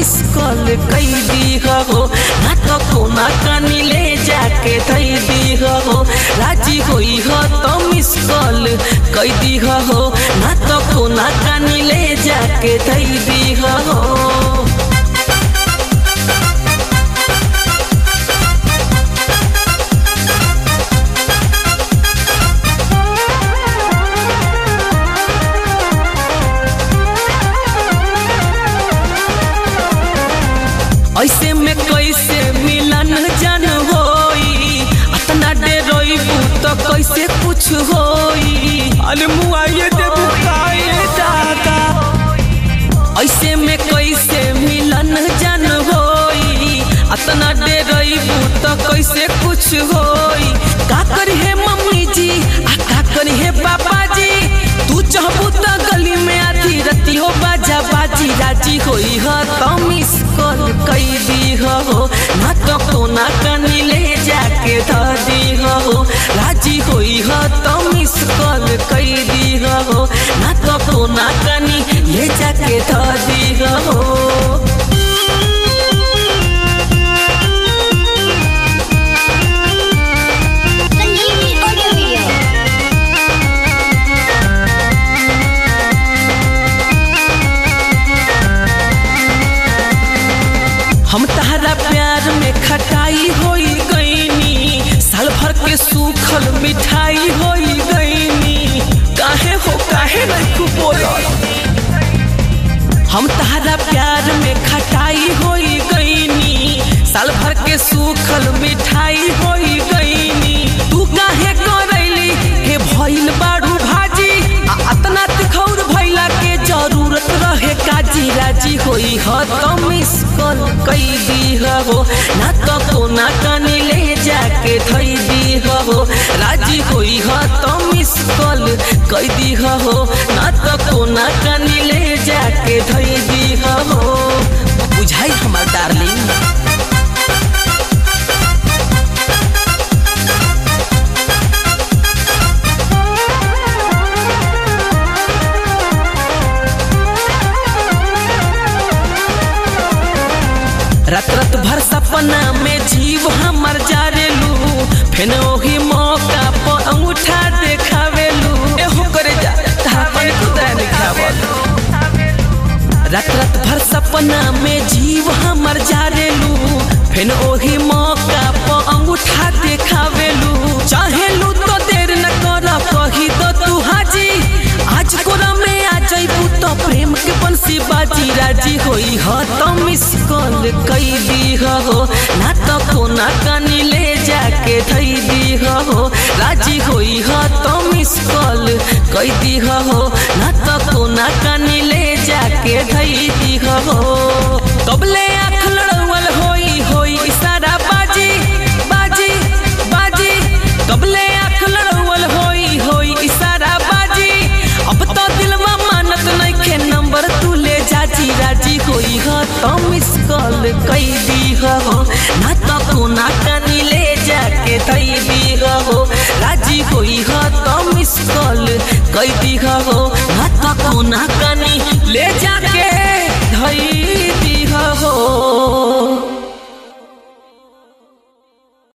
miss call कई दी हो ना तो कोना कानी ले जाके धई दी हो राजी होई हो तो मिस कॉल कई दी हो ना तो कोना कानी ले जाके धई दी हो ऐसे में कैसे मिलन जन होई अतना डेरोइबू तो कैसे कुछ होई अरे मुआइए देबू काहे दादा ऐसे में कैसे मिलन जन होई अतना डेरोइबू तो कैसे कुछ होई का करी है मम्मी जी आ का करी है पापा जी तू चाहबू तो गली में आधी रती हो बाजा बाजी राजी होई हो तो मिस कॉल कई दी हो ना तो कोना कनी ले जाके ध दी हो राजी होई हो तो मिस कॉल कई दी हो ना तो कोना कनी ले जाके ध दी हो संजीवनी ऑडियो वीडियो हम तहरा प्यार में खटाई होई गईनी साल भर के सूखल मिठाई होई गईनी काहे हो काहे नहीं खूब बोलल हम तहरा प्यार में खटाई होई गईनी साल भर के सूखल मिठाई होई गईनी तू काहे करैली हे भइल बाड़ू भाजी आ अतना तिखौर भइला के जरूरत रहे काजी राजी होई ह तो मिस कॉल कई दी हो ना तो कोना कनी ले जाके धई दी हो राजी होई ह तो मिस कॉल कई दी हो ना तो कोना कनी ले जाके धई दी हो बुझाई हमार डार्लिंग रात रात भर सपना में जीव हमर जारेलू फेन ओही मौका पर अंगूठा देखावेलू एहो करे जा तापन खुदा दिखावल रात रात भर सपना में जीव हमर जारेलू फेन ओही मौका पर अंगूठा देखावेलू चाहेलू तो देर न कर कही दो तू हाजी आज कोरा में आ जइबू तो प्रेम के बंसी बाजी राजी होई ह तो मिस कॉल कई दी हो ना तो कोना कानी ले जाके धई दी हो राजी होई ह तो मिस कॉल कई दी हो ना तो कोना कानी ले जाके धई दी हो कबले आँख लड़वल होई होई इशारा बाजी बाजी बाजी कबले आँख लड़वल होई होई इशारा बाजी अब तो दिलवा मानत नइखे नंबर तू ले जाजी राजी होई ह तो मिस कॉल कई दी हो ना तो कोना कानी ले जाके धई दी हो राजी होई ह तो मिस कॉल कई दी हो ना तो कोना कानी ले जा